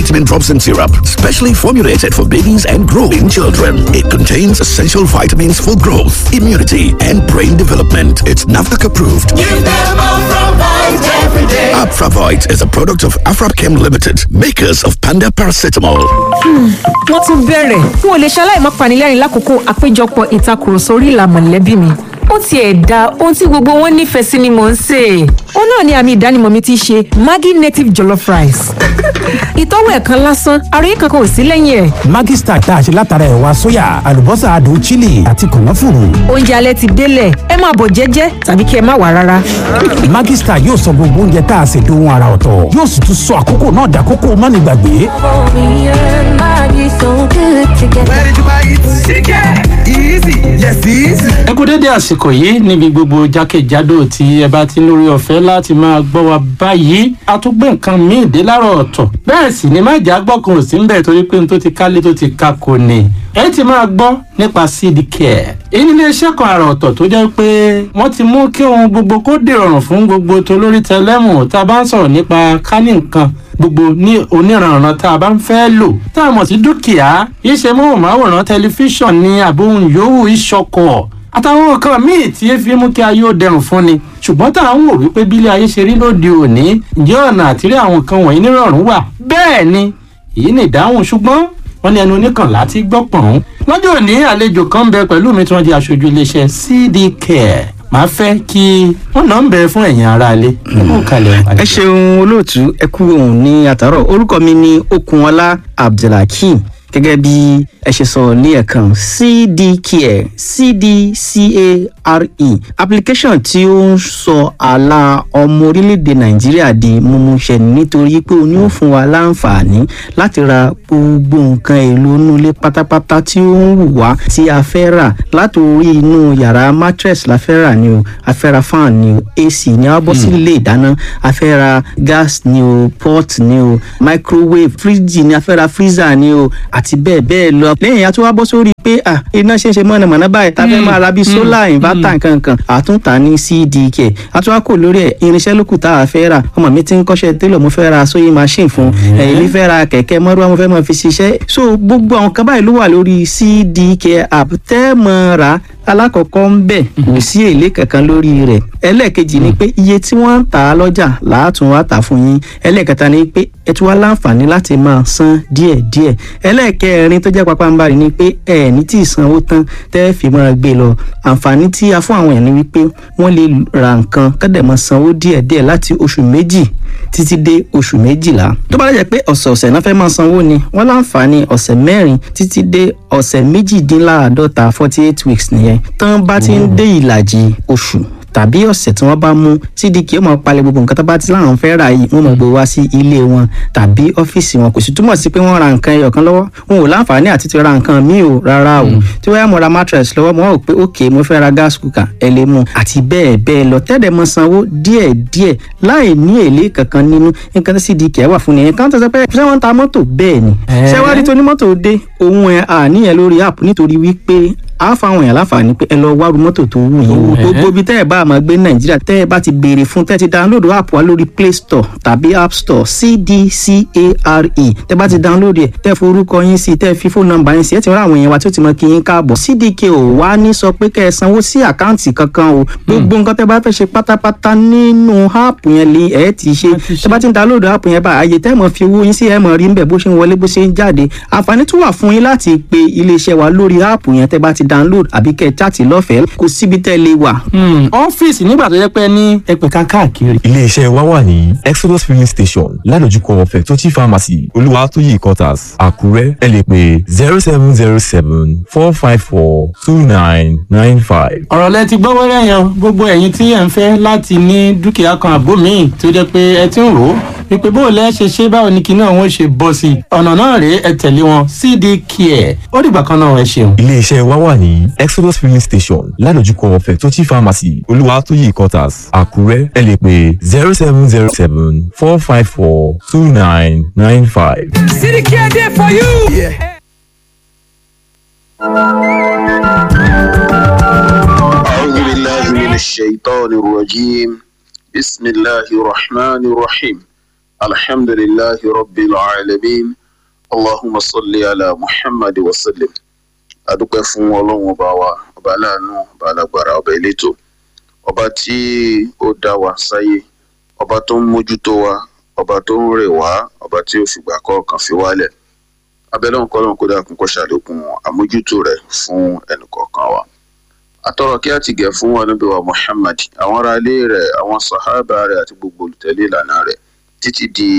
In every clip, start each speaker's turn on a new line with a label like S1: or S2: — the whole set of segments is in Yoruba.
S1: multivitamin drops and syrup, specially formulated for babies and growing children. It contains essential vitamins for growth, immunity, and brain development. It's NAFDAC approved.
S2: Give them Afravite every day.
S1: Afravite is a product of Afrapchem Limited, makers of Panda Paracetamol.
S3: wọ́n tún bẹ̀rẹ̀ n ò lè ṣaláì má panilẹ́rìn lákòókò àpéjọpọ̀ ìtakùrọ̀sọ orí ìlà mọ̀lẹ́bí mi ó tiẹ̀ da ohun tí gbogbo wọn nífẹ̀ẹ́ sí ni mò ń sè é. ó náà ni àmì ìdánimọ̀ mi ti ṣe maggi native jollof rice. ìtọ́wò ẹ̀ kan lásán àròyé kankan ò sí lẹ́yìn ẹ̀.
S4: Maggi Star tá a ṣe látara ẹ̀wà sóyà àlùbọ́sà adùn chili àti kànáfùrù.
S3: oúnjẹ alẹ́ ti délẹ̀ ẹ máa bọ̀ jẹ́jẹ́ tàbí kí ẹ má wà rárá.
S4: Maggi Star yóò sọ gbogbo oúnjẹ tá a ṣe dohun ara ọ̀tọ̀ yóò sì tún sọ àkókò náà dàkókò mánigbàgbé.
S2: Where did you buy it? Chicken. Easy. Yes, easy.
S5: ẹ kú dédé àsìkò yìí níbi gbogbo jákèjádò tí ẹ bá ti lórí ọ̀fẹ́ láti máa gbọ́ wa báyìí a tún gbé nǹkan míì dé láàárọ̀ ọ̀tọ̀ bẹ́ẹ̀ sì ni má jà gbọ́kàn ò sí ń bẹ̀ torí pé n tó ti kálé tó ti ka kò ní ẹ ti máa gbọ́ nípa seed care èyí ní iléeṣẹ́ kan àrà ọ̀tọ̀ tó jẹ́ pé wọ́n ti mú kí ohun gbogbo kó dìrọ̀rùn fún gbogbo tolórí tẹlẹ́mù tá a bá ń sọ̀rọ̀ nípa kánì nǹkan gbogbo ní oníranran tá a bá ń fẹ́ lò tá a mọ̀ sí dúkìá iṣẹ́ móhùnmáwòrán tẹlifíṣàn ní àbóhùn yòówù ìṣọkọ̀ àtàwọn nǹkan míì tí ẹ fi mú kí ayé ó dẹrùn fún ni ṣùgbọ́n tá à ń wò wípé bílé ayé ṣe rí lóde òní ǹjẹ́ ọ̀nà àtìrí àwọn nǹkan wọ̀nyí nírọ̀rùn wà bẹ́ẹ̀ ni èyí ni ìdáhùn ṣùgbọ́n wọ́n ní ẹnu oníkànlá ti gbọ́ pọ̀n. lọ́jọ́ òní àlejò kan ń bẹ pẹ̀lú mi tí wọ́n di aṣojú iléeṣẹ́ CD Care màá fẹ́ kí wọ́n náà ń bẹ fún ẹ̀yin aráalé.
S6: ẹ ṣeun olóòtú ẹ kú ohun ní àtàrọ orúkọ mi ní okunọlá abdulhakeem gẹ́gẹ́ bí ẹ ṣe sọ ní ẹ̀kan cdcare cdcare application tí ó ń sọ àlà ọmọ orílẹ̀-èdè nàìjíríà di mímúṣẹ nítorí pé o ní ó fún wa láǹfààní láti ra gbogbo nǹkan èlò inú ilé pátápátá tí ó ń wù wá tí a fẹ́ rà láti orí inú yàrá mattress la fẹ́ rà ni o a fẹ́ ra fan ni o ac ni a bọ́ sí ilé ìdáná a fẹ́ ra gas ni o pot ni o microwave fridge ni a fẹ́ ra freezer ni o àti bẹ́ẹ̀ bẹ́ẹ̀ lọ. lẹ́yìn a tún wá bọ́ sórí pé à iná ṣe ń ṣe mọ̀nàmọ́ná báyìí tá a fẹ́ máa ra bíi solar inverter nkankan àtúntà ní cdk àtúwá kò lórí ẹ̀ irinṣẹ́ lókù tá a fẹ́ rà ọmọ mi ti ń kọ́ṣẹ́ télọ̀ mo fẹ́ ra sewing machine fún èmi fẹ́ ra kẹ̀kẹ́ mọ́rúwá mo fẹ́ máa fi ṣiṣẹ́ so gbogbo àwọn kan báyìí ló wà lórí cdk app tẹ́ mọ́ ra alákọ̀ọ́kọ́ ń bẹ̀ kò sí èlé kankan lórí rẹ̀ ẹlẹ́ẹ̀kejì ni pé iye tí wọ́n ń tà á lọ́jà làátún wá tà fún yín ẹlẹ́ẹ̀kẹta ni pé ẹ tún wá láǹfààní láti máa san díẹ̀díẹ̀ ẹlẹ́ẹ̀kẹrin tó jẹ́ pápánbarì ni pé ẹ ní tí ì sanwó tán tẹ́ fi máa gbé lọ àǹfààní tí a fún àwọn èèyàn ni wípé wọ́n lè ra nǹkan kọ́dẹ̀ máa sanwó díẹ̀díẹ̀ láti oṣù méjì títí dé oṣù méjìlá tó bá lẹ́jẹ̀ pé ọ̀sẹ̀ọ̀sẹ̀ náà fẹ́ máa sanwó ni wọ́n láǹfààní ọ̀sẹ̀ mẹ́rin títí dé ọ̀sẹ̀ méjìdínláàádọ́ta forty eight weeks nìyẹn tán bá ti ń dé ìlàjì oṣù tàbí ọ̀sẹ̀ tí wọ́n bá mú cdk ó máa palẹ̀ gbogbo nǹkan tó bá ti láwọn fẹ́ rà yìí wọ́n máa gbé wá sí ilé wọn tàbí ọ́fíìsì wọn kò sì túmọ̀ sí pé wọ́n ra nǹkan ẹyọ kan lọ́wọ́ wọn ò láǹfààní àti ti ra nǹkan míì o rárá o tí wọ́n yá mo ra mattress lọ́wọ́ mo wá wò pé ok mo fẹ́ ra gas cooker ẹ lè mú àti bẹ́ẹ̀ bẹ́ẹ̀ lọ tẹ́lẹ̀ mọ sanwó díẹ̀ díẹ̀ láì ní èlé kankan nínú nǹkan tí cdk wà fún nìyẹn kan tó sọ pé ṣé wọ́n ń ta mọ́tò bẹ́ẹ̀ ni ṣé wá rí tó ní mọ́tò dé òun ẹ̀ àníyàn lórí app nítorí wípé a fáwọn èèyàn láǹfààní pé ẹ lọ wárú mọ́tò tó wù yín wò gbogbo ibi tẹ́ ẹ bá máa gbé nàìjíríà tẹ́ ẹ bá ti béèrè fún tẹ́ ẹ ti download app wa lórí play store tàbí app store cdcare tẹ́ bá ti download ẹ̀ tẹ́ forúkọ yín sí tẹ́ fi fóònù nọ́mbà yín sí ẹ ti rán àwọn èèyàn wa tí ó ti mọ kí yín káàbọ̀ cdk ò wá ní sọ pé kẹ́ ẹ sanwó sí àkáǹtì kankan o gbogbo nǹkan tẹ́ bá fẹ́ ṣe pátápátá nínú app yẹn lè ẹ ti ṣe tẹ́ bá ti download app yẹn bá àyè tẹ́ mọ̀ fi owó yín sí ẹ mọ̀ rí ń bẹ̀ bó ṣe ń wọlé bó ṣe ń jáde àǹfààní tún wà fún yín láti pe iléeṣẹ́ wa lórí app yẹn tẹ́ bá ti download àbí kẹ́ ẹ chaàtì lọ́fẹ̀ẹ́ kò síbi tẹ́ lè wà.
S5: ọ́fíìsì nígbà tó yẹ pé ní ẹgbẹ̀ka káàkiri.
S7: iléeṣẹ́ wa wà ní exodus filling station ládojúkọ fẹ̀tọ́tì pharmacy olúwatóyè quarters àkúrẹ́ ẹ lè pè zero seven zero seven four five four two nine nine five.
S5: ọ̀rọ̀ lẹ ti gbọ́ wẹ́rẹ́ yẹn gbogbo ẹ̀yin tí ẹ̀ ń fẹ́ láti ní dúkìá kan àbó míì tó jẹ́ pé ẹ ti ń rò ó wípé bó o lẹ́ ṣe ṣe báwo ni kinní àwọn ṣe bọ́ sí i ọ̀nà náà rèé ẹ tẹ̀lé wọn cd care ó dìgbà kan náà ẹ ṣeun.
S7: iléeṣẹ́ wa wà ní exodus filling station ládojúkọ fẹ̀tọ́tì pharmacy olúwatóyè quarters àkúrẹ́ ẹ lè pè zero seven zero seven four five four two nine nine five.
S2: City Care there for you. Yeah.
S8: أعوذ بالله من الشيطان الرجيم بسم الله الرحمن الرحيم alhamdulillahi rabbil alamin allahumma salli ala muhammad wa sallim adúpẹ́ fún ọlọ́run ọba wa ọba aláàánú ọba alágbára ọba elétò ọba tí ó dá wa sáyé ọba tó ń mójútó wa ọba tó ń rè wá ọba tí ó fìgbà kọ̀ọ̀kan fi wálẹ̀ abẹ́lẹ́ òǹkọ́ lóun kó dákun kó ṣàlékún àmójútó rẹ̀ fún ẹnìkọ̀ọ̀kan wa àtọ̀rọ̀ kí á ti gẹ̀ fún ànábì wa muhammad àwọn ará ilé rẹ̀ àwọn sàhábà rẹ̀ àti gbogbo olùtẹ̀lé ìlànà rẹ̀ títí di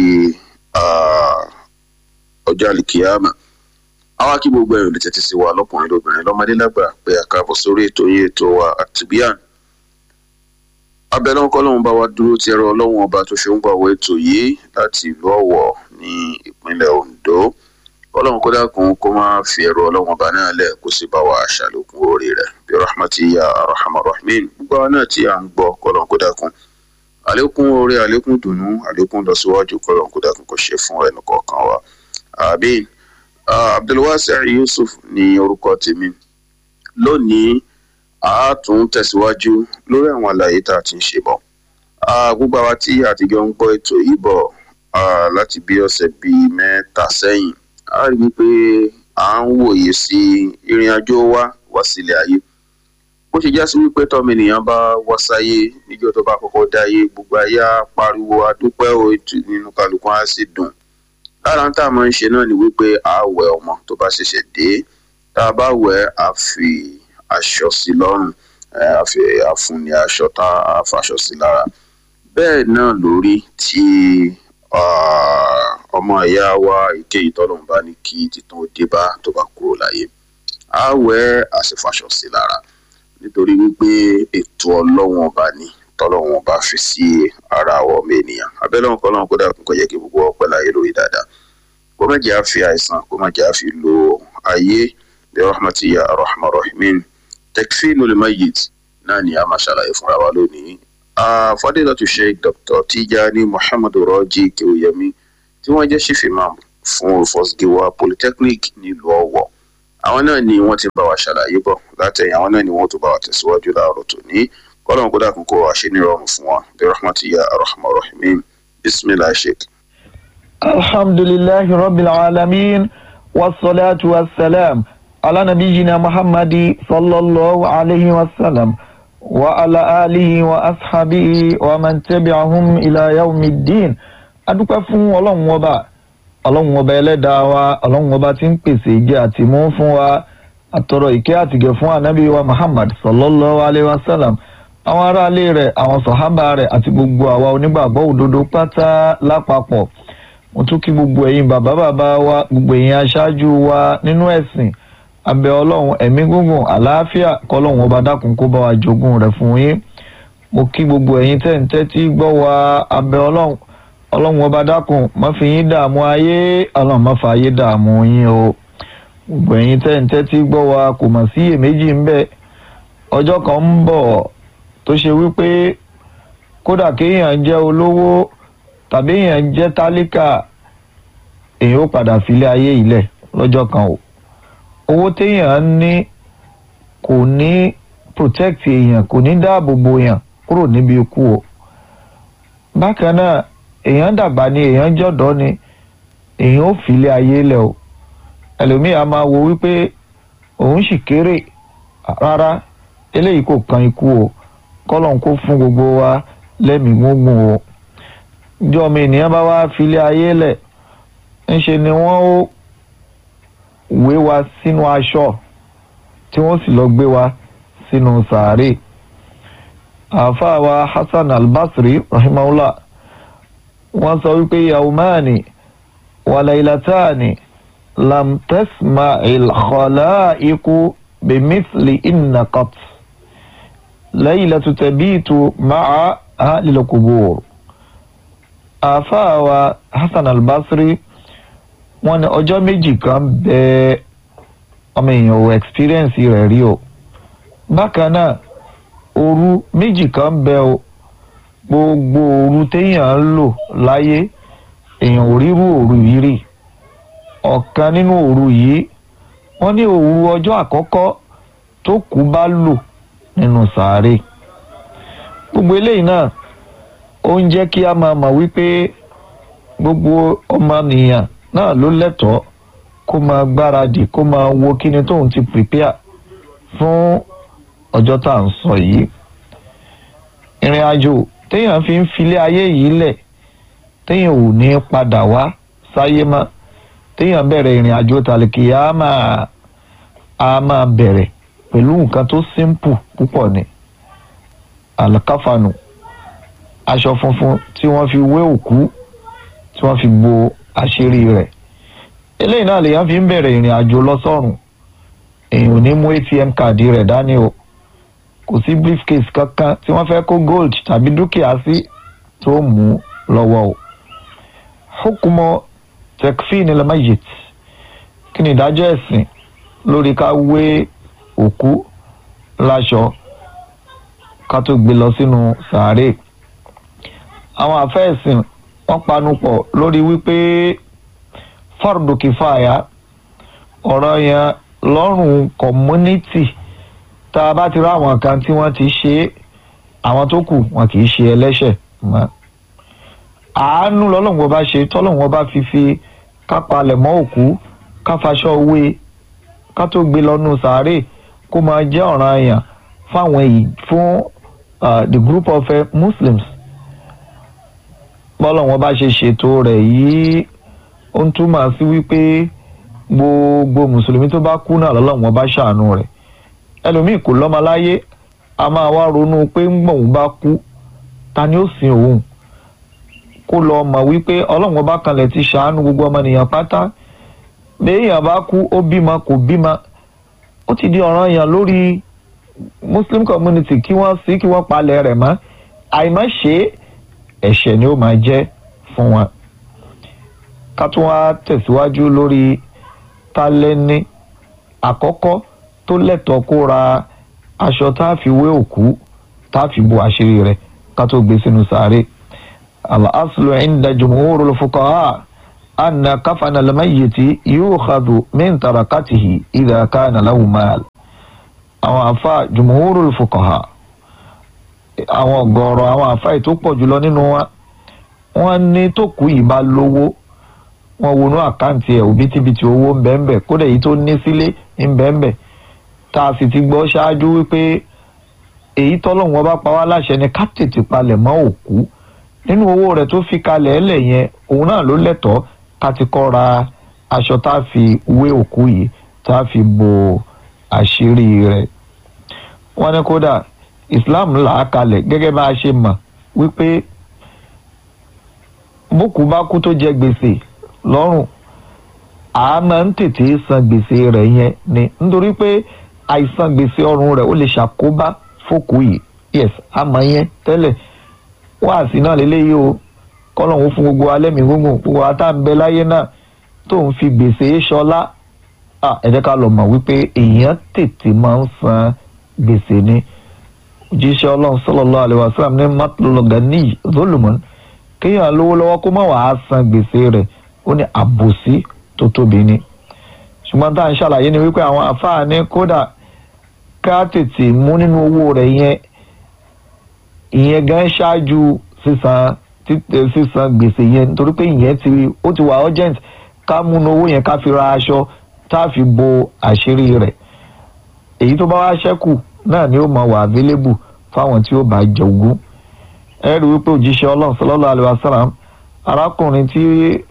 S8: ọjọ́ àlìkìyàmà àwa kí gbogbo ẹ̀rọ lè tẹ́tí sí wa lọ́kùnrin lóbìnrin lọ́mọdé lágbà pé àkàbọ̀ sórí ètò yìí ètò wa àtìbíàn abẹ́lẹ́ òǹkọ́ lóun bá wa dúró ti ẹ̀rọ ọlọ́run ọba tó ṣe ń gbàwọ́ ètò yìí láti ìlú ọ̀wọ̀ ní ìpínlẹ̀ ondo ọlọ́run kó dákun kó má fi ẹ̀rọ ọlọ́run ọba náà lẹ̀ kó sì bá wa ṣàlékún orí rẹ̀ bí rahmati ya rahman rahmin gbogbo àwọn náà tí à ń gbọ́ kọ́lọ́run kó dákun àlékún orí àlékún dùnú àlékún lọ́síwájú kọ́lọ́run kó dákun kó ṣe fún ẹnì kọ̀ọ̀kan wa àbíin abdulwasi yusuf ní orúkọ tèmi lónìí a tún tẹ̀síwájú lórí àwọn àlàyé tá a ti ń ṣe bọ̀ gbogbo àwa tí àtijọ́ ń gbọ́ ètò yìí bọ̀ láti bí ọ̀sẹ̀ bíi mẹ́ta sẹ́yìn a rí i pé à ń wòye sí ìrìn àjò wa wá sílẹ̀ ayé bó ṣe já sí wípé tọ́mọ ènìyàn bá wá sáyé níjọ́ tó bá kọ́kọ́ dáyé gbogbo ayé á pariwo adúpẹ́ o nínú kálukú á sì dùn lára tá a máa ń ṣe náà ni wípé a wẹ ọmọ tó bá ṣẹ̀ṣẹ̀ dé tá a bá wẹ̀ a fi aṣọ sí lọ́rùn a fi àfun ní aṣọ tá a faṣọ sí lára bẹ́ẹ̀ náà lórí tí ọmọ ìyá wa èkéyìí tọ́lọ́run bá ní kí títún dé bá tó bá kúrò láyé a wẹ̀ a sì faṣọ sí lára nítorí wípé ètò ọlọ́wọ́n ọba ni tọ́lọ́wọ́n ọba fi sí ara àwọn ọmọ ènìyàn abẹ́lẹ́wọ̀n kọ́lọ́wọ́n kó dàkún kó yẹ kí gbogbo ọpẹ́ láyé lórí dáadáa kó má jẹ́ àfi àìsàn kó má jẹ́ àfi lo ayé bí rahmati ya rahman rahimin tekfinu limayit náà ni a máa ṣàlàyé fúnra wa lónìí fadilatu sheikh dr tijani muhammadu rọjí kewuyemi tí wọ́n jẹ́ chief imam fún olùfọ́sígíwá polytechnic nílùú ọ̀wọ̀ àwọn náà ni wọ́n ti bá wa ṣàlàyé bọ̀ látẹ̀yìn àwọn náà ni wọ́n tún bá wa tẹ̀síwájú láàárọ̀ tòní kọ́lọ́n kó dàkún kó wa ṣe ní ìrọ̀rùn fún wa bí rahmatu ya rahman rahimin bisimilah sheikh.
S9: alhamdulilahi rabbil alamin wasalaatu wasalaam ala nabiyina muhammadi sallallahu alayhi wa sallam wa ala alihi wa ashabihi wa man tabi'ahum ila yawmi din adúpẹ́ fún ọlọ́run ọba ọlọ́run ọba ẹlẹ́dàá wa ọlọ́run ọba tí ń pèsè ìjẹ́ àti mú fún wa àtọ̀rọ̀ ìkẹ́ àtìgẹ̀ fún ànábì wa muhammad sallallahu alayhi wa sallam àwọn aráalé rẹ̀ àwọn sọ̀hábà rẹ̀ àti gbogbo àwa onígbàgbọ́ òdodo pátá lápapọ̀ mo tún kí gbogbo ẹ̀yin bàbá bàbá wa gbogbo ẹ̀yin aṣáájú wa nínú ẹ̀sìn abẹ ọlọ́run ẹ̀mí gúngùn àlàáfíà kọ́lọ́run ọba dákun kó bá wa jogún rẹ̀ fún yín mo kí gbogbo ẹ̀yin tẹ́ǹtẹ́ tí gbọ́ wa abẹ ọlọ́run ọlọ́run ọba dákun má fi yín dààmú ayé ọlọ́run má fa ayé dààmú yín o gbogbo ẹ̀yin tẹ́ǹtẹ́ tí gbọ́ wa kò mà sí iyèméjì ń bẹ ọjọ́ kan ń bọ̀ tó ṣe wípé kódà kéèyàn jẹ́ olówó tàbí èèyàn jẹ́ tálíkà èèyàn ó padà filé ayé ilẹ̀ lọ́jọ́ kan o owó téèyàn ní kò ní protect èèyàn kò ní dáàbò bo èèyàn kúrò níbi ikú o bákan náà èèyàn dàgbà ni èèyàn jọ̀dọ́ ni èèyàn ó filé ayé lẹ̀ o ẹlòmíì a máa wo wípé òun sì kéré rárá eléyìí kò kan ikú o kọ́lọ́n kó fún gbogbo wa lẹ́mìí gbóngbòn o ìjọ ọmọ ènìyàn bá wá filé ayé lẹ̀ ńṣe ni wọ́n ó wé wa sínú aṣọ tí wọ́n sì lọ gbé wa sínú sàárè àáfàá wa hasan albasri rahimahullah wọ́n sọ wípé yaumani walaylatani lam tasma ilkhalaiku bimithli innaqat laylatu tabitu ma'a ahlil qubur àáfàá wa hasan albasri wọ́n ní ọjọ́ méjì kan bẹ́ẹ̀ ọmọ èèyàn ò experience rẹ̀ rí o bákan náà òru méjì kan bẹ o gbogbo òru téèyàn ń lò láyé èèyàn ò rírú òru yìí rí ọ̀kan nínú òru yìí wọ́n ní òru ọjọ́ àkọ́kọ́ tó kú bá lò nínú sàárè gbogbo eléyìí náà ó ń jẹ́ kí a máa mọ̀ wípé gbogbo ọmọnìyàn náà ló lẹ́tọ̀ọ́ kó máa gbáradì kó máa wo kíni tóun ti prepare fún ọjọ́ tá à ń sọ yìí ìrìn àjò téèyàn fi ń filé ayé yìí lẹ̀ téèyàn ò ní padà wá sáyé mọ́ téèyàn bẹ̀rẹ̀ ìrìn àjò tàlìkì á máa á máa bẹ̀rẹ̀ pẹ̀lú nǹkan tó simple púpọ̀ ni àlùkáfànù aṣọ funfun tí wọ́n fi wé òkú tí wọ́n fi bo àṣírí rẹ̀ eléyìí náà lèèyàn fi ń bẹ̀rẹ̀ ìrìn àjò lọ sọ́run èèyàn ò ní mú atm káàdì rẹ̀ dání o kò sí briefcase kankan tí wọ́n fẹ́ kó gold tàbí dúkìá sí tó mú lọ́wọ́ o hukumo tekfin ilmayit kí ni ìdájọ́ ẹ̀sìn lórí ká wé òkú láṣọ ká tó gbé lọ sínú sàárè àwọn àfẹ́ẹ̀sìn wọ́n panupọ̀ lórí wípé fardu kìfàyà ọ̀rọ̀ yẹn lọ́rùn community tá a bá ti rá àwọn kan tí wọ́n ti ṣe é àwọn tó kù wọn kì í ṣe ẹlẹ́ṣẹ̀ mọ́ àánú lọ́lọ́run ọba ṣe tọ́lọ́run ọba fi fi kápalẹ̀ mọ́ òkú káfaṣọ wé ká tó gbé lọ́nu sàárè kó máa jẹ́ ọ̀ràn àyàn fáwọn èyí fún uh, the group of uh, muslims bọ́lọ́run ọba ṣe ṣètò rẹ̀ yìí ó ń túmọ̀ sí wípé gbogbo mùsùlùmí tó bá kú náà lọ́lọ́run ọba ṣàánú rẹ̀ ẹlòmíì kò lọ́mọ láyé a máa wá ronú pé ń gbọ̀n bá kú ta ni ó sin òun kó lọ mọ̀ wípé ọlọ́run ọba kanlẹ̀ ti ṣàánú gbogbo ọmọnìyàn pátá béèyàn bá kú ó bímọ kò bímọ ó ti di ọ̀ràn yàn lórí muslim community kí wọ́n sí kí wọ́n palẹ̀ rẹ̀ mọ́ àìmọ́ ṣe ẹ̀ṣẹ̀ ni ó máa jẹ́ fún wọn. ká tún wá tẹ̀síwájú lórí tálẹ́ni àkọ́kọ́ tó lẹ́tọ̀ọ́ kó ra aṣọ tá a fi wé òkú tá a fi bo àṣírí rẹ̀ ká tó gbé sínú sàárè. al-aslu inda jumhurul fuqaha anna kafana al-mayyiti yukhadhu min tarakatihi idha kana lahu mal. àwọn àfa jumhurul fuqaha àwọn ọ̀gọ̀ọ̀rọ̀ àwọn àfa ètò pọ̀ jùlọ nínú wa wọ́n ní tó kú yìí bá lówó wọ́n wọnú àkáǹtì ẹ̀ òbítíbitì owó ń bẹ́ẹ̀ bẹ́ẹ̀ kódà èyí tó ní sílé ń bẹ́ẹ̀ bẹ́ẹ̀ tá a sì ti gbọ́ ṣáájú wípé èyí tọ́lọ́hún ọba pa wá láṣẹ ni ká tètè palẹ̀ mọ́ òkú nínú owó rẹ̀ tó fi kalẹ̀ ẹ̀lẹ̀ yẹn òun náà ló lẹ́tọ̀ọ́ ká ti kọ́ ra aṣọ tá a fi wé òkú yìí tá a fi bo àṣírí rẹ̀ wọ́n ní kódà Islam là á kalẹ̀ gẹ́gẹ́ bá a ṣe mọ̀ wípé bókú bá kú tó jẹ gbèsè lọ́rùn a máa ń tètè san gbèsè rẹ̀ yẹn ni nítorí pé àìsan gbèsè ọrùn rẹ̀ ó lè ṣàkóbá fókù yìí yes àmọ́ yẹn tẹ́lẹ̀ wáàsí náà lélẹ́yìí o kọ́lọ́hún fún gbogbo alẹ́mìí gbogbo gbogbo àtàǹbẹ̀ láyé náà tó ń fi gbèsè ṣọlá ẹ jẹ́ ká lọ mọ̀ wípé èèyàn tètè máa ń san gbèsè ni òjíṣẹ́ ọlọ́run sallallahu alaihi wasallam ní matlulogani zolomon kéèyàn lówó lọ́wọ́ kó má wàá san gbèsè rẹ̀ ó ní àbòsí tó tóbi ni ṣùgbọ́n tá à ń ṣàlàyé ni wípé àwọn àfáàní kódà ká tètè mú nínú owó rẹ̀ yẹn ìyẹn gan ṣáájú sísan sísan gbèsè yẹn nítorí pé ìyẹn ti ó ti wà urgent ká mú nínú owó yẹn ká fi ra aṣọ tá a fi bo àṣírí rẹ̀ èyí tó bá wá ṣẹ́kù náà ni ó máa wà available fáwọn tí ó bá jẹ ogún ẹ rí wípé òjíṣẹ́ ọlọ́run sallallahu alaihi wasallam arákùnrin tí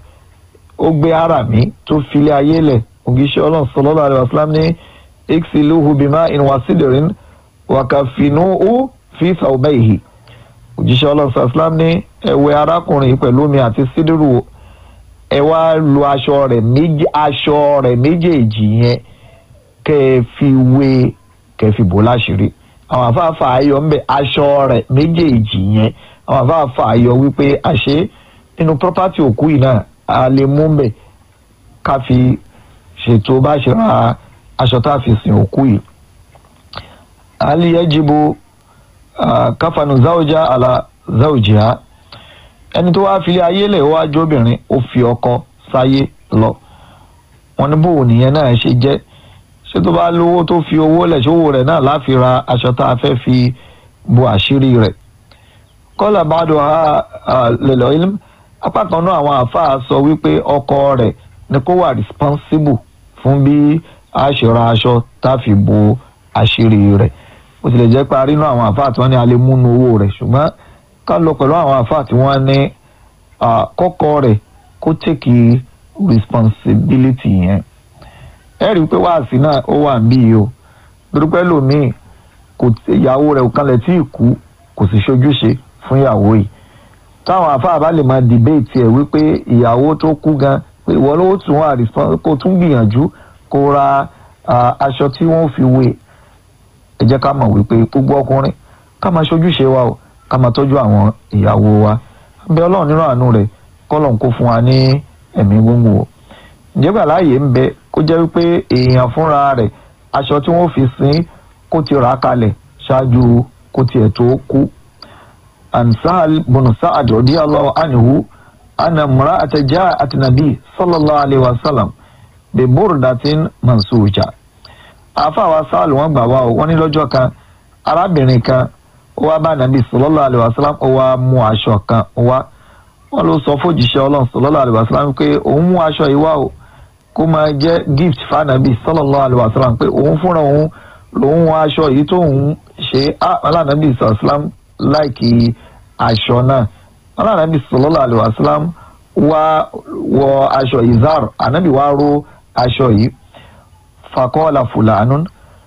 S9: ó gbé ara mi tó filé ayé lẹ̀ òjíṣẹ́ ọlọ́run sallallahu alaihi wasallam ní iksiluhu bima'in wa sidrin wa kafinuhu fi thawbayhi òjíṣẹ́ ọlọ́run sallallahu alaihi wasallam ní ẹ wẹ̀ arákùnrin pẹ̀lú omi àti sídìrú ẹ wá lu aṣọ rẹ̀ méjì aṣọ rẹ̀ méjèèjì yẹn kẹ́ ẹ fi wé kẹ́ ẹ fi bò láṣìírí àwọn afáàfà ayọ̀ ń bẹ aṣọ rẹ̀ méjèèjì yẹn àwọn afáàfà ayọ̀ wípé àṣé nínú property òkú yìí náà a lè mú mbẹ ká fi ṣètò bá ṣe ra aṣọ tá a fi sin òkú yìí. ali yajibu uh, káfanu záwùjá àlà záwùjá ẹni tó wáá filé ayé lẹ̀ wá jóbìnrin ó fi ọkọ sáyé lọ wọn ní bò nìyẹn náà ṣe jẹ́ ṣé tó bá lówó tó fi owó lẹ̀ ṣówó rẹ̀ náà láfi ra aṣọ tá a fẹ́ fi bo àṣírí rẹ̀ kọ́lá bàdó ha lèlọ́ ilm apá kan náà àwọn àáfàá sọ wípé ọkọ rẹ̀ ni kó wà responsible fún bí a ṣe ra aṣọ tá a fi bo àṣírí rẹ̀ bó tilẹ̀ jẹ́ pé a rí inú àwọn àáfàá tí wọ́n ní a lè múnú owó rẹ̀ ṣùgbọ́n ká lọ pẹ̀lú àwọn àáfàá tí wọ́n ní kọ́kọ́ rẹ̀ kó tèkì responsibility yẹn ẹ rí i pé wáàsí náà ó wà níbí yìí o dúpẹ́ lòmíì kò ìyàwó rẹ̀ ò kanlẹ̀ tí ì kú kò sì ṣojúṣe fún ìyàwó yìí táwọn àáfàá bá lè máa dìbéètì ẹ̀ wípé ìyàwó tó kú gan pé ìwọ ló tún wà kó tún gbìyànjú kó ra aṣọ tí wọ́n fi wé ẹ jẹ́ ká mọ̀ wípé gbogbo ọkùnrin ká máa ṣojúṣe wa o ká máa tọ́jú àwọn ìyàwó wa bẹ ọlọ́run nínú àánú rẹ̀ kọ́lọ̀ kó fún wa ní ẹ̀mí gbogbo o ǹjẹ́ gbà láàyè ń bẹ kó jẹ́ wípé èèyàn fúnra rẹ̀ aṣọ tí wọ́n fi sin kó ti rà á kalẹ̀ ṣáájú kó tiẹ̀ tó kú عن سهل بن سعد رضي الله عنه أن امرأة جاءت النبي صلى الله عليه وسلم ببردة منسوجة àfàwà sáàlù wọn gbà wá o wọn ní lọ́jọ́ kan arábìnrin kan ó wá bá nàbí sallallahu alaihi wasallam ó wá mú aṣọ kan wá wọn ló sọ fòjìṣẹ́ Ọlọ́run sallallahu alaihi wasallam pé òun mú aṣọ yìí wá o kó máa jẹ́ gift fànàbí sallallahu alaihi wasallam pé òun fúnra òun lòun wọ aṣọ yìí tóun ṣe alánàbí sallallahu alaihi wasallam láìkí aṣọ náà alánàbí sallallahu alaihi wasallam wá wọ aṣọ izar ànábì wá ró aṣọ yìí fakọ́ọ̀lá fúlàánú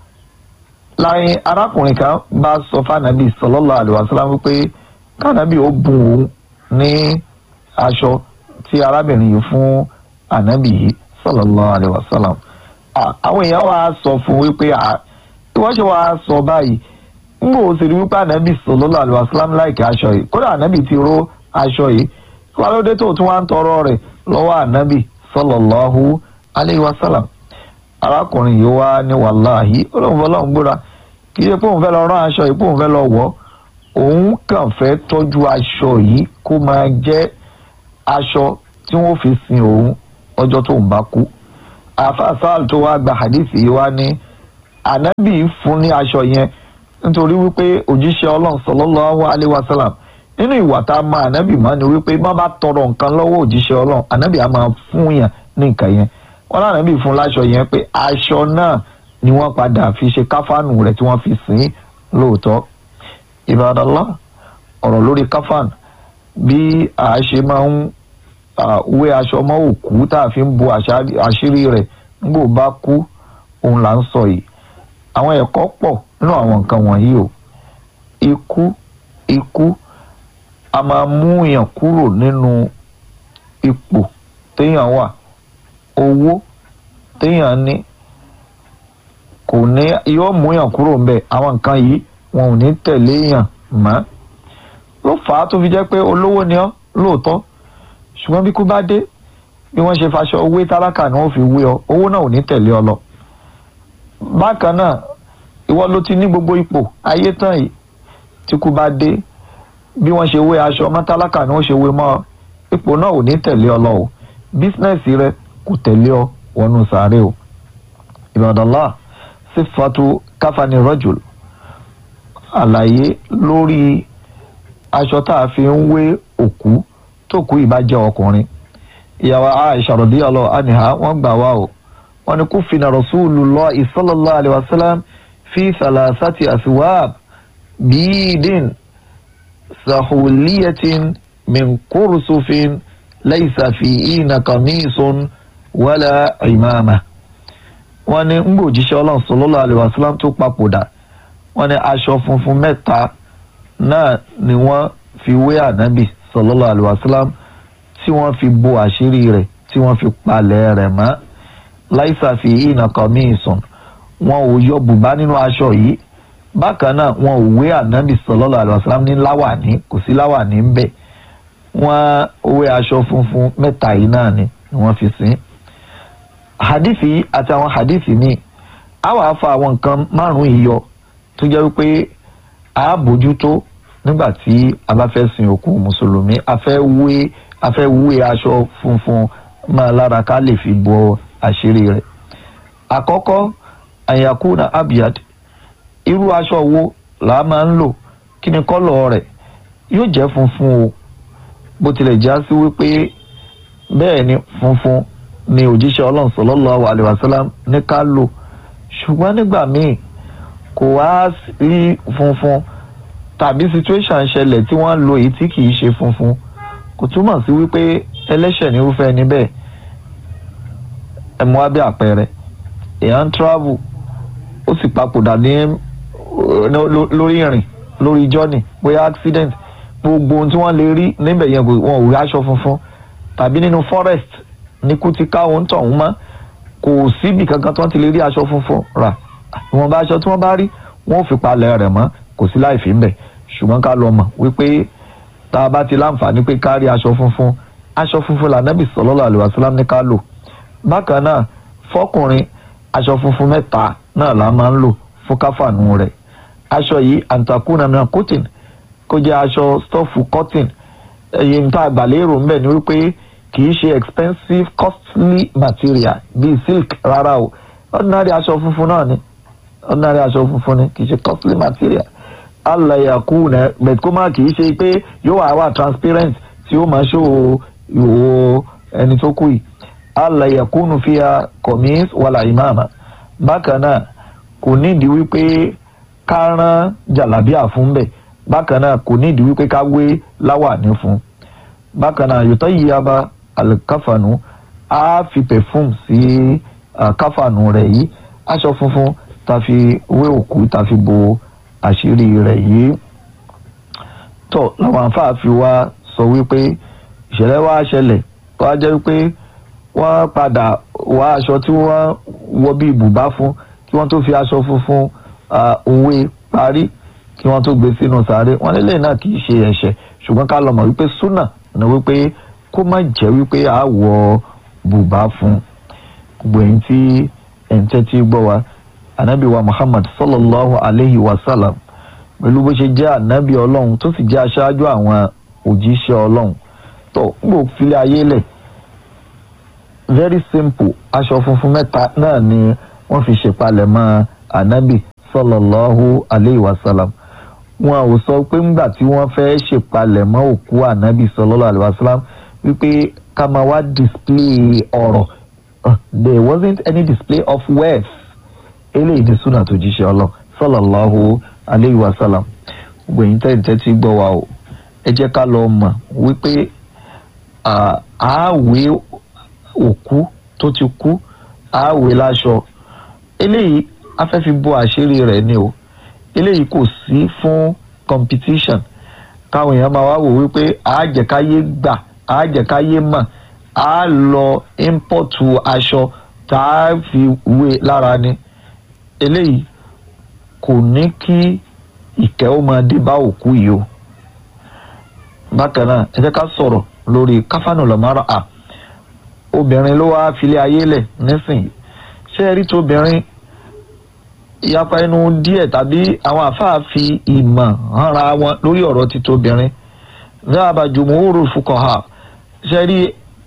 S9: láyé arákùnrin kan bá sọ fànàbí sallallahu alaihi wasallam wípé kànàbí ó bùn òun ní aṣọ tí arábìnrin yìí fún ànábì yìí sallallahu alaihi wasallam àwọn èèyàn wá sọ fún wípé ìwọ́n ṣe wá sọ báyìí ngbò ó sì rí wípé ànábì sallallahu alaihi wasallam láìkí aṣọ yìí kódà ànábì ti ró aṣọ yìí wà lóde tó tún wá ń tọrọ rẹ̀ lọ́wọ́ ànábì sallallahu alaihi wasallam arákùnrin yìí wá ní wàláhì olóhùn fọlọ́hùn gbóra kì í ṣe pé òun fẹ́ lọ rán aṣọ yìí pé òun fẹ́ lọ wọ̀ òun kàn fẹ́ tọ́jú aṣọ yìí kó máa jẹ́ aṣọ tí wọ́n fi sin òun ọjọ́ tóun bá kú àfa sáàlù tó wá gba hadith yìí wá ní ànábì fún ní aṣọ yẹn nítorí wípé òjíṣẹ́ ọlọ́run sallallahu alaihi wasallam nínú ìwà tá a máa ànábì máa ní wípé má bá tọrọ nǹkan lọ́wọ́ òjíṣẹ́ ọlọ́run ànábì á máa fún yàn ní nǹkan yẹn wọn lànàbì fún láṣọ yẹn pé aṣọ náà ni wọ́n padà fi ṣe káfánù rẹ̀ tí wọ́n fi sìn lóòótọ́ ìbádọ́lá ọ̀rọ̀ lórí káfán bí a ṣe máa ń wé aṣọ mọ́ òkú tá a fi ń bo àṣírí rẹ̀ nígbò bá kú òun là ń sọ yìí àwọn ẹ̀kọ́ pọ̀ nínú àwọn nǹkan wọ̀nyí o ikú ikú a máa mú èèyàn kúrò nínú ipò téèyàn wà owó téèyàn ní kò ní yóò mú èèyàn kúrò ń bẹ àwọn nǹkan yìí wọn ò ní tẹ̀lé èèyàn mọ́ ló fà á tó fi jẹ́ pé olówó ni ọ́ lóòótọ́ ṣùgbọ́n bí kú bá dé bí wọ́n ṣe faṣọ owó tálákà ni wọ́n fi wé ọ owó náà ò ní tẹ̀lé ọ lọ bákan náà ìwọ ló ti ní gbogbo ipò ayé tán yìí tí kú bá dé bí wọ́n ṣe wé aṣọ ọmọ tálákà ni wọ́n ṣe wé mọ́ ipò náà ò ní tẹ̀lé ọ lọ o bísínẹ́sì rẹ kò tẹ̀lé ọ wọnú sàárè o ìbàdàlá sífàtú káfani rọ́jùl àlàyé lórí aṣọ tá a fi ń wé òkú tó kú ìbàjẹ́ ọkùnrin ìyàwó Aisha radiyallahu anha wọ́n gbà wá o wọ́n ní kufina rasulullah sallallahu alaihi wasallam fi thalathati aswab bídìn sahuliyatin min kursufin laysa fiina qamisun wala imama wọ́n ní ń gbòjíṣẹ́ ọlọ́run sallallahu alaihi wasallam tó papòdà wọ́n ní aṣọ funfun mẹ́ta náà ni wọ́n fi wé ànábì sallallahu alaihi wasallam tí wọ́n fi bo àṣírí rẹ̀ tí wọ́n fi palẹ̀ rẹ̀ mọ́ láìsà fi ìnà kọ́míìsùn wọn ò yọ bùbá nínú aṣọ yìí bákan náà wọn ò wé ànábì sallallahu alaihi wasallam ní láwàní kò sí láwàní ń bẹ̀ wọ́n wé aṣọ funfun mẹ́ta yìí náà ni wọ́n fi sìn hadithi àti àwọn hadithi míì á wàá fa àwọn nǹkan márùn-ún yìí yọ tó jẹ́ wípé a bójútó nígbà tí a bá fẹ́ sin òkú mùsùlùmí a fẹ́ wé a fẹ́ wé aṣọ funfun máa lára ká lè fi bo àṣírí rẹ̀. àkọ́kọ́ àyàkúnà abiyad irú aṣọ wo là á máa ń lò kí ni kọ́lọ̀ rẹ̀ yóò jẹ́ funfun o bó tilẹ̀ já sí wípé bẹ́ẹ̀ ni funfun ni òjíṣẹ́ ọlọ́run sallallahu alaihi wasallam ní ká lò ṣùgbọ́n nígbà míì kò wá rí funfun tàbí situation ṣẹlẹ̀ tí wọ́n lo èyí tí kì í ṣe funfun kò túmọ̀ sí wípé ẹlẹ́ṣẹ̀ nírúfẹ́ ẹni bẹ́ẹ̀ ẹ mú wá bí àpẹẹrẹ èèyàn ń travel ó sì papòdà ní lórí ìrìn lórí journey bóyá accident gbogbo ohun tí wọ́n lè rí níbẹ̀ yẹn kò wọn ò rí aṣọ funfun tàbí nínú forest ní kú ti ká òun tọ̀hún mọ́ kò síbi kankan tí wọ́n ti lè rí aṣọ funfun rà ìwọ̀nba aṣọ tí wọ́n bá rí wọ́n ò fi palẹ̀ rẹ̀ mọ́ kò sí láì fi ń bẹ̀ ṣùgbọ́n ká lọ mọ̀ wípé tá a bá ti láǹfààní pé ká rí aṣọ funfun aṣọ funfun lànàbì sallallahu alaihi wasallam ní ká lò bákan náà fọkùnrin aṣọ funfun mẹ́ta náà la máa ń lò fún káfànù rẹ̀ aṣọ yìí antakuna náà cotton kó jẹ́ aṣọ stọ́ọ̀fù cotton ẹ̀yìn tá a gbà lérò ń bẹ̀ ni wípé kì í ṣe expensive costly material bíi silk rárá o ordinary aṣọ funfun náà ni ordinary aṣọ funfun ni kì í ṣe costly material alayakuna bẹ̀t kó má kì í ṣe pé yóò wá wà transparent tí ó máa ṣó ìhòòhò ẹni tó kù yìí alayakunu fiya kọ̀mís wàlà ìmáàmà bákan náà kò nídìí wípé ká rán jàlábíà fún bẹ́ẹ̀ bákan náà kò nídìí wípé ká wé láwàní fún bákan náà yòtọ́ yìí aba alikafanu á fi perfume sí káfànù rẹ̀ yìí aṣọ funfun tá fi wé òkú tá fi bo àṣírí rẹ̀ yìí tó làwọn afáàfi wa sọ wípé ìṣẹ̀lẹ̀ wa ṣẹlẹ̀ tó wá jẹ́ wípé wọ́n padà wá aṣọ tí wọ́n wọ bí ibùbá fún kí wọ́n tó fi aṣọ funfun òwe parí kí wọ́n tó gbé sínú sáré wọ́n nílé náà kì í ṣe ẹ̀ṣẹ̀ ṣùgbọ́n ká lọ mọ̀ wípé súnà ní wípé kó má jẹ́ wípé a wọ bùbá fún gbogbo ẹ̀yin tí ẹ̀yin tẹ́tí gbọ́ wa anabi wa muhammad sallallahu alayhi wa sallam pẹ̀lú bó ṣe jẹ́ anabi ọlọ́run tó sì jẹ́ aṣáájú àwọn òjíṣẹ́ ọlọ́run tó gbò filẹ̀ ayé lẹ̀ very simple aṣọ funfun mẹ́ta náà ni wọ́n fi ṣèpalẹ̀mọ́ anabi sallallahu alayhi wa sallam wọn ò sọ pé ńgbà tí wọ́n fẹ́ ṣèpalẹ̀mọ́ òkú anabi sallallahu alayhi wa sallam wípé ká máa wá display ọ̀rọ̀ there wasn't any display of wealth eléyìí ti súnà tó jíṣẹ́ ọlọ́ sallallahu alayhi wa sallam gbẹ̀yìn tẹ́tẹ́ tí gbọ́ wa o ẹ jẹ́ ká lọ mọ̀ wípé àáwé òkú tó ti kú àáwé láṣọ eléyìí afẹ́fi bo àṣírí rẹ̀ ni o eléyìí kò sí fún competition káwọn èèyàn máa wá wò wípé àájẹkáyé gbà àájẹkáyé mọ̀ á lọ ímpọ̀tù aṣọ tá a fi wé lára ni eléyìí kò ní kí ìkẹ́ ó máa dé bá òkú yìí o bákan náà ẹ jẹ́ ká sọ̀rọ̀ lórí káfánù lọ́mọ́rọ́ à obìnrin ló wáá filé ayé lẹ̀ nísìnyí ṣé ẹ rí tóbìnrin ìyapa ẹnu díẹ̀ tàbí àwọn àfáà fi ìmọ̀ hànra wọn lórí ọ̀rọ̀ ti tóbìnrin dáàbà jùmùúrù fukọ̀hà ṣé rí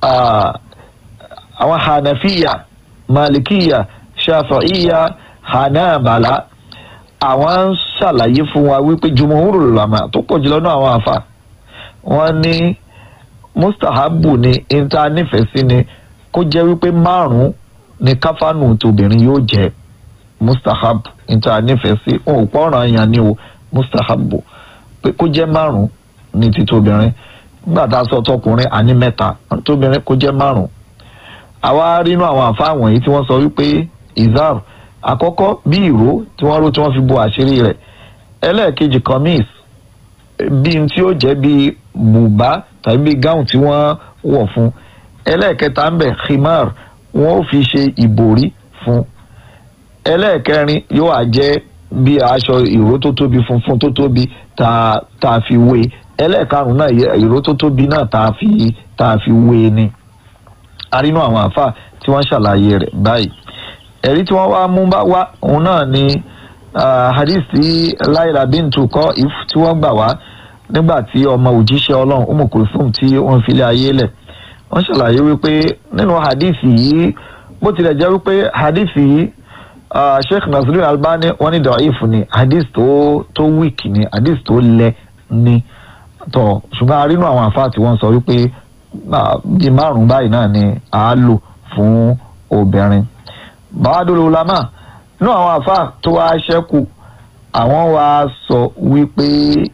S9: àwọn hànàfíyà màlìkíyà ṣàfàíyà hanabala àwọn ń ṣàlàyé fún wa wípé jùmọ̀húrò làmà tó pọ̀ jùlọ náà àwọn àfà wọ́n ní mustahabu ni inta nífẹ̀ẹ́ sí ni kó jẹ́ wípé márùn-ún ni káfánù tóbìnrin yóò jẹ́ mustahabu inta nífẹ̀ẹ́ sí wọn ò pọ́nrán yẹn ni o mustahabu pé kó jẹ́ márùn-ún ní ti tóbìnrin nígbà tá a sọ tọkùnrin àní mẹ́ta tóbìnrin kó jẹ́ márùn-ún àwa rínú àwọn àfà wọ̀nyí tí wọ́n sọ wípé izar àkọ́kọ́ bí ìró tí wọ́n ró tí wọ́n fi bo àṣírí rẹ̀ ẹlẹ́ẹ̀kejì kamis bí n tí ó jẹ́ bí bùbá tàbí bí gáùn tí wọ́n wọ̀ fún ẹlẹ́ẹ̀kẹta ń bẹ̀ khimar wọ́n ó fi ṣe ìbòrí fún ẹlẹ́ẹ̀kẹrin yóò wá jẹ́ bí aṣọ ìró tó tóbi funfun tó tóbi tá a fi wé ẹlẹ́ẹ̀karùn náà ìró tó tóbi náà tá a fi tá a fi wé ni arínú àwọn àáfàá tí wọ́n ṣàlàyé rẹ̀ báyìí ẹ̀rí tí wọ́n wá mú bá wá òun náà ni hadith tí laila bintu kọ́ if tí wọ́n gbà wá nígbà tí ọmọ òjíṣẹ́ ọlọ́run umu kulthum tí wọ́n fi lé ayé lẹ̀ wọ́n ṣàlàyé wípé nínú hadith yìí bó tilẹ̀ jẹ́ wípé hadith yìí sheikh nasiru albani wọ́n ní da'if ni hadith tó tó weak ni hadith tó lẹ ni tọ̀ ṣùgbọ́n a rí inú àwọn àfáà tí wọ́n sọ wípé bíi márùn-ún báyìí náà ni à á lò fún obìnrin bàbáàdúró lamá inú àwọn àfáà tó wá ṣẹ́kù àwọn wá sọ wípé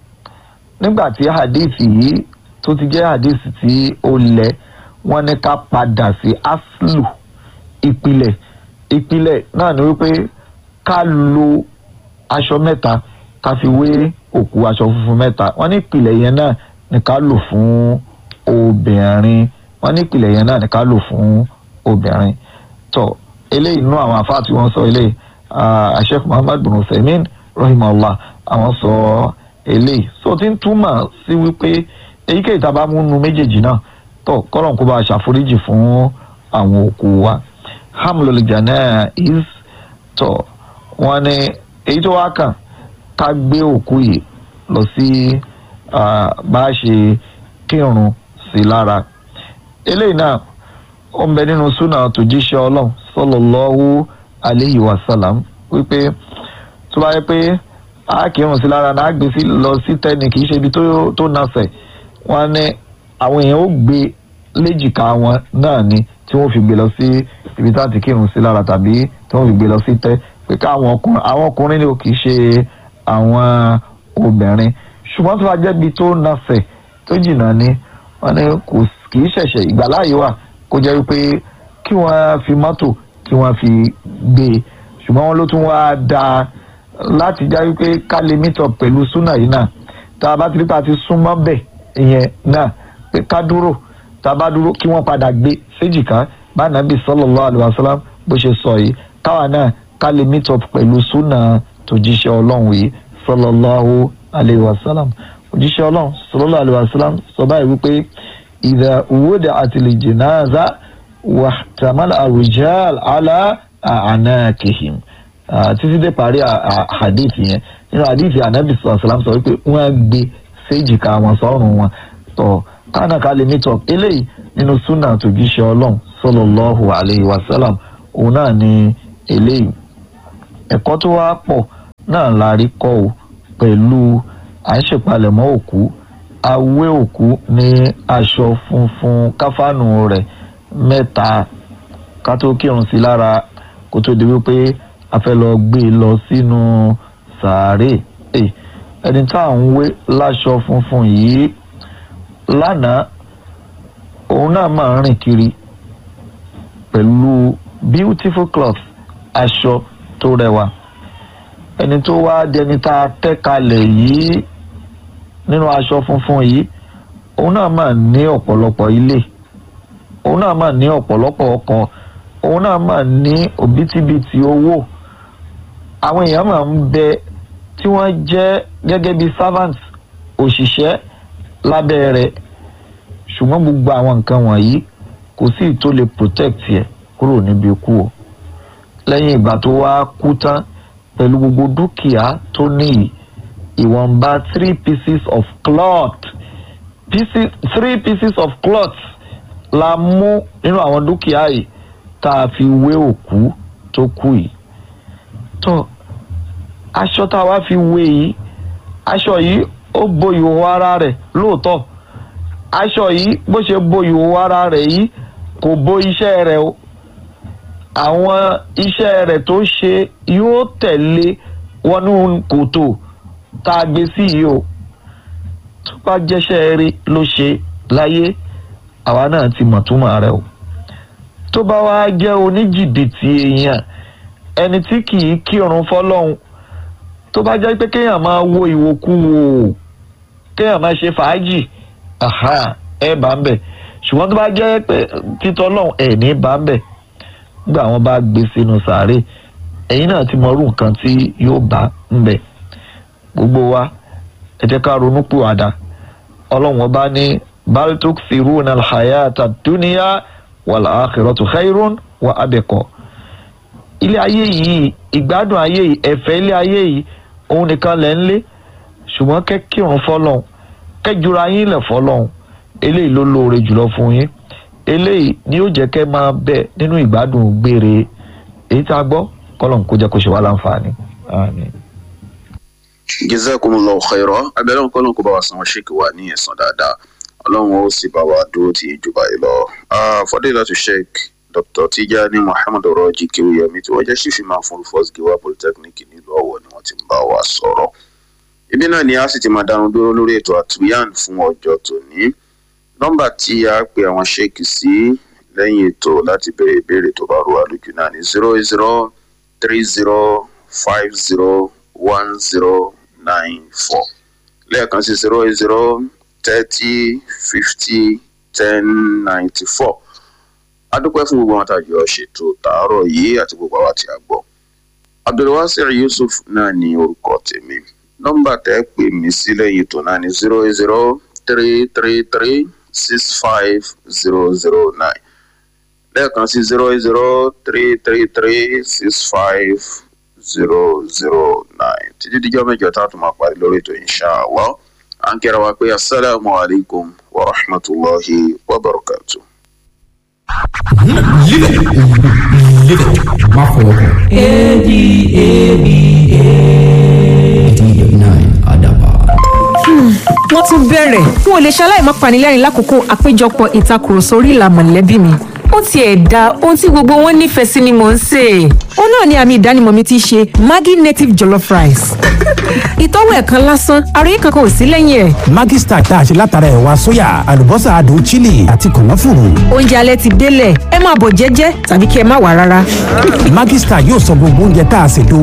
S9: nígbà tí hadithi yìí tó ti jẹ́ hadithi tí ó lẹ̀ wọ́n ní ká padà sí aslu ìpìlẹ̀ ìpìlẹ̀ náà ni wípé ká lo aṣọ mẹ́ta ká fi wé òkú aṣọ funfun mẹ́ta wọ́n ní ìpìlẹ̀ yẹn náà ni ká lò fún obìnrin wọ́n ní ìpìlẹ̀ yẹn náà ni ká lò fún obìnrin tó eléyìí inú àwọn àfáà tí wọ́n sọ eléyìí Sheikh Muhammad bin Usaimin rahimahullah àwọn sọ eléyìí so ti ń túmọ̀ sí wípé èyíkéyìí tá a bá mú nu méjèèjì náà tó kọ́lọ̀ kó bá a ṣàforíjì fún àwọn òkú wa hamlul janaiz tó wọ́n ní èyí tó wá kàn ká gbé òkú yìí lọ sí bá a ṣe kírun sí lára eléyìí náà ó ń bẹ nínú súnà tó jíṣẹ́ ọlọ́run sallallahu alayhi wa sallam wípé tó bá yẹ pé a kírun sí lára náà á gbé sí lọ sí tẹ́ni kì í ṣe ibi tó nasẹ̀ wọ́n ní àwọn èèyàn ó gbé léjìká wọn náà ni tí wọ́n fi gbé lọ sí ibi tá a ti kírun sí lára tàbí tí wọ́n fi gbé lọ sí tẹ́ pé káwọn ọkùnrin àwọn ọkùnrin ni ò kì í ṣe àwọn obìnrin ṣùgbọ́n tó bá jẹ́ ibi tó nasẹ̀ tó jìnnà ni wọ́n ní kò kì í ṣẹ̀ṣẹ̀ ìgbàláyé wà kó jẹ́ wípé kí wọ́n fi mọ́tò kí wọ́n fi gbé e ṣùgbọ́n wọn ló tún wá dáa láti já wípé ká lè meet up pẹ̀lú súnà yìí náà tá a bá ti rí pa ti súnmọ́ bẹ̀ ìyẹn náà pé ká dúró tá a bá dúró kí wọ́n padà gbé séjìká bá nàbì sallallahu alaihi wasallam bó ṣe sọ yìí káwa náà ká lè meet up pẹ̀lú súnà tòjíṣẹ́ ọlọ́run yìí sallallahu alaihi wasallam òjíṣẹ́ ọlọ́run sallallahu alaihi wasallam sọ báyìí wípé idha wudi'atil janaza wahtamala ar-rijal ala a'naqihim títí dé parí hadith yẹn nínú hadith anabi sallam sọ wípé wọ́n gbé séjìká wọn sọ́rùn wọn tọ̀ kánà ká lè meet up eléyìí nínú súnà tòjíṣẹ́ ọlọ́run sallallahu alaihi wasallam òun náà ni eléyìí ẹ̀kọ́ tó wá pọ̀ náà la rí kọ́ o pẹ̀lú à ń ṣèpalẹ̀mọ́ òkú awé òkú ní aṣọ funfun káfánù rẹ̀ mẹ́ta ká tó kírun sí lára kó tó di wípé a fẹ́ lọ gbé e lọ sínú sàárè ẹni tá à ń wé láṣọ funfun yìí lánàá òun náà máa ń rìn kiri pẹ̀lú beautiful cloth aṣọ tó rẹwà ẹni tó wá dẹni tá a tẹ́ kalẹ̀ yìí nínú aṣọ funfun yìí òun náà máa ní ọ̀pọ̀lọpọ̀ ilé òun náà máa ní ọ̀pọ̀lọpọ̀ ọkọ̀ òun náà máa ní òbítíbitì owó àwọn èèyàn máa ń bẹ tí wọ́n jẹ́ gẹ́gẹ́ bí servant òṣìṣẹ́ lábẹ́ rẹ̀ ṣùgbọ́n gbogbo àwọn nǹkan wọ̀nyí kò sí tó lè protect yẹ kúrò níbi ikú o lẹ́yìn ìgbà tó wá kú tán pẹ̀lú gbogbo dúkìá tó níyì ìwọ̀nba three pieces of cloth pieces three pieces of cloth la mú nínú àwọn dúkìá yìí tá a fi wé òkú tó kú yìí tó aṣọ tá a wá fi wé yìí aṣọ yìí ó bo ìhòòhò ara rẹ̀ lóòótọ́ aṣọ yìí bó ṣe bo ìhòòhò ara rẹ̀ yìí kò bo iṣẹ́ rẹ̀ o àwọn iṣẹ́ rẹ̀ tó ṣe yóò tẹ̀lé wọnú kòtò tá a gbé sí yìí o tó bá jẹ́ṣẹ́ rí ló ṣe láyé àwa náà ti mọ̀ túmọ̀ rẹ̀ o tó bá wá jẹ́ oníjìbìtì èèyàn ẹni tí kì í kírun fọlọ́hún tó bá jẹ́ pé kéèyàn máa wo ìwòkuwò kéèyàn máa ṣe fàájì ẹ bá ń bẹ̀ ṣùgbọ́n tó bá jẹ́ pé títọ́ lọ́hún ẹ̀ ní bá ń bẹ̀ nígbà wọn bá gbé sínú sàárè ẹ̀yin náà ti mọrú nǹkan tí yóò bá ń bẹ̀ gbogbo wa ẹ jẹ́ ká ronú pìwàdà ọlọ́run ọba ní baltuk siruna alhayata duniya wal akhiratu khairun wa abqa ilé ayé yìí ìgbádùn ayé yìí ẹ̀fẹ́ ilé ayé yìí òun nìkan lẹ̀ ń lé ṣùgbọ́n kẹ́kírun fọlọ́hún kẹ́jura yín lẹ̀ fọlọ́hún eléyìí ló lóore jùlọ fún yín eléyìí ni yóò jẹ́ kẹ́ máa bẹ nínú ìgbádùn gbére èyí tá a gbọ́ kọ́lọ́n kó jẹ́ kó ṣe wá láǹfààní. Àmín.
S8: jazakumullahu khairan abẹ́rẹ́ nǹkan náà kó bá wa san ṣéèkì wa ní ẹ̀san dáadáa ọlọ́run ó sì bá wa dúró ti ìjọba yìí lọ. fadilatu sheikh dr tijani muhammed ọrọ̀jì kewuyemi tí wọ́n jẹ́ sífì máa fún first giwa polytechnic nílùú ọ̀wọ̀ ni wọ́n ti ń bá wa sọ̀rọ̀. ibi náà ni a sì ti máa dánu dúró lórí ètò àtúnyàn fún ọjọ́ tòní. nọ́mbà tí a pe àwọn sheikh sí lẹ́yìn ètò láti béèrè ìbéèrè tó bá rú wa lójú náà ní zero zero three zero five zero one zero nine four lẹ́ẹ̀kan sí zero zero thirty fifty ten ninety four adúpẹ́ fún gbogbo àwọn àtàjọ ṣètò tààrọ̀ yìí àti gbogbo àwọn àti àgbọ̀ abdulwasir yusuf náà ní orúkọ tèmi nọ́mbà tẹ́ pè mí sí lẹ́yìn ètò náà ní zero zero three three three six five zero zero nine lẹ́ẹ̀kan sí zero zero three three three six five zero zero nine títí díjọ́ mẹ́jọ tá a tún máa parí lórí ètò inṣàlá à ń kíra wa pé asalaamu alaykum wa rahmatulahi wa barakatu.
S4: má fọwọ́ kàn.
S3: wọ́n tún bẹ̀rẹ̀ n ò lè ṣaláì má panilẹ́rìn lákòókò àpéjọpọ̀ ìtakùrọ̀sọ orí ìlà mọ̀lẹ́bí mi ó tiẹ̀ da ohun tí gbogbo wọn nífẹ̀ẹ́ sí ni mò ń sè é ó náà ni àmì ìdánimọ̀ mi ti ṣe maggi native jollof rice ìtọ́wò ẹ̀ kan lásán àròyé kankan ò sí lẹ́yìn ẹ̀
S4: Maggi Star tá a ṣe látara ẹ̀wà sóyà àlùbọ́sà adùn chili àti kànáfùrù.
S3: oúnjẹ alẹ́ ti délẹ̀ ẹ máa bọ̀ jẹ́jẹ́ tàbí kí ẹ má wà rárá.
S4: Maggi Star yóò sọ gbogbo oúnjẹ tá a ṣètò